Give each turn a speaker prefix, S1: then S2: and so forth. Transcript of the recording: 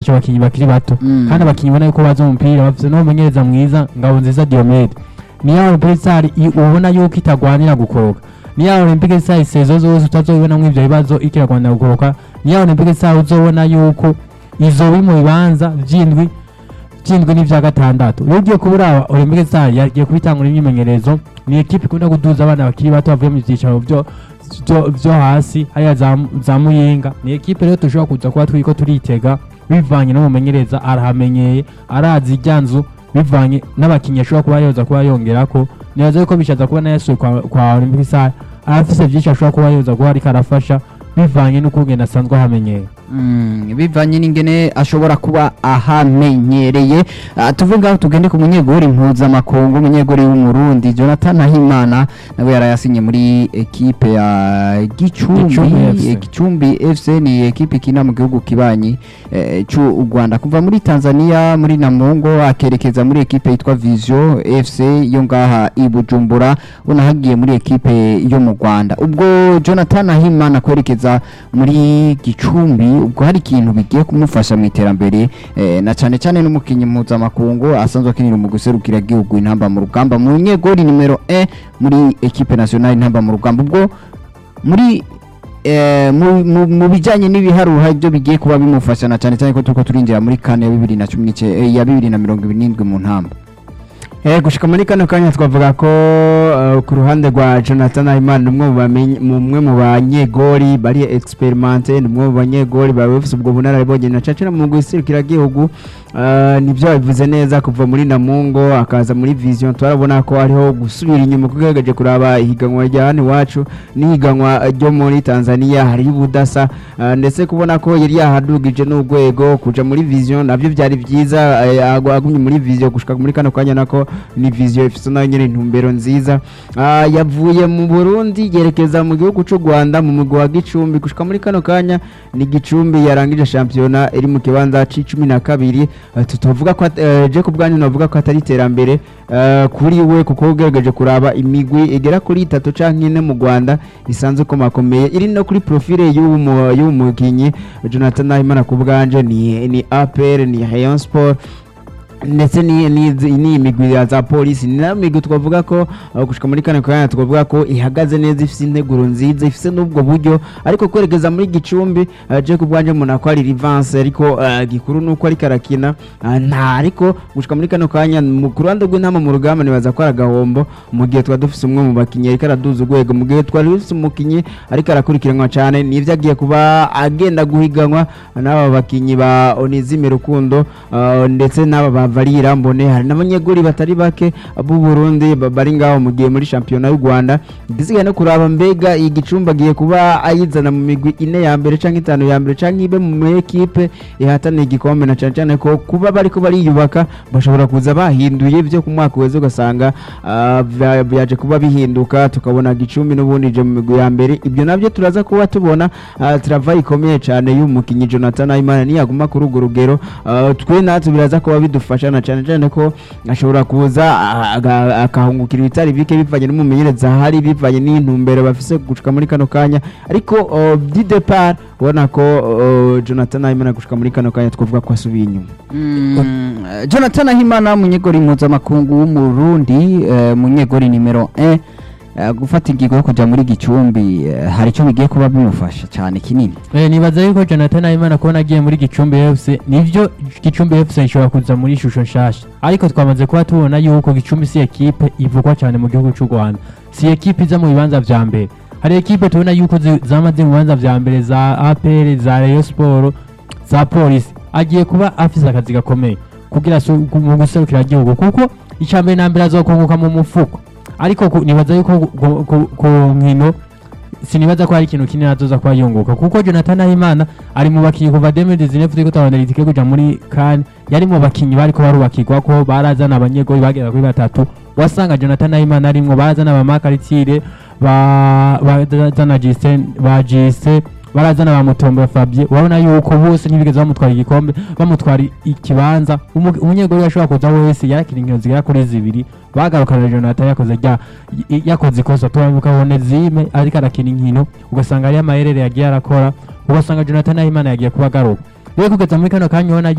S1: bica abakinnyi bakiri bato
S2: Mm.
S1: kandi abakinnyi ubona yuko bazi umupira bafite n'umumenyereza mwiza ngabo nziza Diomede niyo Olympique Star i- ubona yuko itagwanira gukoroka niyo Olympique Star isezo zose utazobibonamo ivyo bibazo ikiragwanira gukoroka niyo Olympique Star uzobona yuko izo biri mu bibanza vy'indwi vy'indwi n'ivya gatandatu iyo ugiye kubura Olympique Star yagiye kubitangura imyimenyerezo ni ekipe ikunda kuduza abana bakiri bato bavuye mu vyicaro vyo vyo- vyo hasi hariya za, za muyinga ni ekipe rero dushobora kuza kuba turiko turitega bivanye n'umumenyereza arahamenyeye arazi irya nzu bivanye n'abakinnyi ashobora kuba yoza kuba yongerako nibaza yuko bishaza kuba nayasuye kwa, kwa Olympique Star arafise vyinshi ashobora kuba yoza kuba ariko arafasha bivanye n'ukungene asanzwe ahamenyeye
S2: Mm, bivanye n'ingene ashobora kuba ahamenyereye Ah, tuve ngaho tugende ku munyegori mpuzamakungu umunyegori w'umurundi jonathan ahimana nawe yarayasinye muri ekipe ya
S1: Gicumbi
S2: gicumbi
S1: FC.
S2: Eh, gicumbi fc ni ekipe ikina mu gihugu kibanyi eh, c'u rwanda kuva muri tanzania muri namungo akerekeza muri ekipe yitwa vision fc yo ngaha i bujumbura ubona hagiye muri ekipe yo mu rwanda ubwo jonathan ahimana kwerekeza muri gicumbi ubwo hari ikintu bigiye kumufasha mu iterambere eh, na cyane cyane n'umukinnyi mpuzamakungu asanzwe akinira mu guserukira igihugu intamba mu rugamba mu nyegori nimero 1 muri ekipe nationale intamba mu rugamba ubwo muri eh, mu- mu- mu bijyanye n'ibiharuha ibyo bigiye kuba bimufasha na cyane cyane ko turiko turinjira muri kane ya bibiri na cumi n'ice eh, ya bibiri na mirongo ibiri n'indwi mu ntamba
S3: Eh, gushika muri kano kanya twavuga ko uh, ku ruhande rwa Jonathan Ayman ni umwe mu bamenye- mu- umwe mu banyegori bari experimente ni umwe mu banyegori baba bafise ubwo bunararibonye na cacira mu guserukira gihugu uh, nivyo bivuze neza kuva muri Namungo akaza muri Vision turabona ko hariho gusubira inyuma kugaragaje kuraba ihiganwa rya hano iwacu n'ihiganwa ryo muri Tanzania hariho ubudasa uh, ndetse kubona ko yari yahadugije n'urwego kuja muri Vision navyo byari byiza eh, agu- agumye muri Vision gushika muri kano kanya nako ni Vision ifite nayo nyene intumbero nziza Ah, yavuye mu Burundi yerekeza mu gihugu c'u Rwanda mu mugwi wa Gicumbi gushika muri kano kanya ni Gicumbi yarangije shampiyona iri mu kibanza c'icumi na kabiri Eh, tutovuga ko at- eh, je ku bwanyu navuga ko atari iterambere eh, kuri we kuko ugerageje kuraba imigwi igera kuri itatu canke ine mu Rwanda isanzwe komakomeye iri no kuri profile y'uwo mu- y'uwo mukinyi Jonathan Nahimana ku bwanje ni ni APR ni Rayon Sport ndetse ni ni ni imigwi ya za polisi ni nayo migwi twavuga ko uh, gushika muri kane kanya twavuga ko ihagaze neza ifite integuro nziza ifite n'ubwo buryo ariko kwerekeza muri gicumbi uh, je kubwanje umuntu ko ari rivanse ariko uh, gikuru nuko ariko arakina uh, nta ariko gushika muri kano kanya mu ku ruhande rw'intama mu rugamba nibaza ko ari agahombo mu gihe twari dufise umwe mu bakinnyi ariko araduza urwego mu gihe twari dufise umukinnyi ariko arakurikiranwa cyane nivyo agiye kuba agenda guhiganwa n'aba bakinnyi ba Onizime Rukundo uh, ndetse n'aba ba Valira Mbone hari n'abanyeguri batari bake b'u Burundi ba- bari ngaho mu gihe muri shampiyona y'u Rwanda ndisigaye no kuraba mbega iyi gicumbi agiye kuba ayizana mu migwi ine ya mbere canke itanu ya mbere canke ibe mu ekipe ihataniye igikombe na cane cane ko kuba bariko bariyubaka bashobora kuza bahinduye byo ku mwaka weze ugasanga ah, bya- byaje kuba bihinduka tukabona gicumbi n'ubundi je mu migwi ya mbere ibyo nabyo turaza kuba tubona ah, travayi ikomeye cyane y'umukinnyi Jonathan Ayimana niyaguma kuri urwo rugero ah, twe natwe biraza kuba bidufasha na cyane cyane ko ashobora kuza ah, aga- akahungukira ibitari bike bivanye n'umumenyereza ahari bivanye n'intumbero bafise gushika muri kano kanya ariko oh, di depart ubona ko oh, Jonathan Ayimana gushika muri kano kanya twavuga ko asubiye inyuma
S2: Mm, eh, jonathan ahimana munyegori mpuzamakungu w'umurundi eh, munyegori nimero 1 eh, gufata ingingo yo kuja muri gicumbi eh, hari icyo bigiye kuba bimufasha cyane kinini
S1: Eh, nibaza yuko Jonathan Ayimana kubona agiye muri Gicumbi FC nivyo Gicumbi FC ishobora kuza muri ishusho nshasha ariko twamaze kuba tubona yuko Gicumbi si ekipe ivugwa cyane mu gihugu cy'u Rwanda si ekipe iza mu bibanza vya mbere hari ekipe tubona yuko zi- zamaze mu bibanza vya mbere za APR za Rayon Sport za Police agiye kuba afise akazi gakomeye kugira su- mu guserukira igihugu kuko icambere na mbere azokunguka mu mufuko ariko ku- nibaza yuko ku- ku- ku- ku nkino sinibaza ko hari ikintu kinini azoza kuba yunguka kuko Jonathan Ahimana ari mu bakinyi kuva 2019 turiko turabona litike kuja muri CAN yari mu bakinyi bariko barubakirwa ko barazana abanyegoli bagera kuri batatu wasanga Jonathan Ahimana arimwo barazana ba Makaritire ba bazana Justin ba Jise barazana ba Mutombo Fabien urabona yuko bose ntibigeze bamutwara igikombe bamutwara ikibanza Umu- umunyegoli yashobora kuza wese yarakina inkino zigera kuri zibiri bagarukana Jonathan yakoze rya y- yakoze ikosa tukabona zime ariko arakina inkino ugasanga ari amayerere yagiye arakora ugasanga Jonathan Ahimana yagiye kuba agaruka rero kugeza muri kano kanya ubona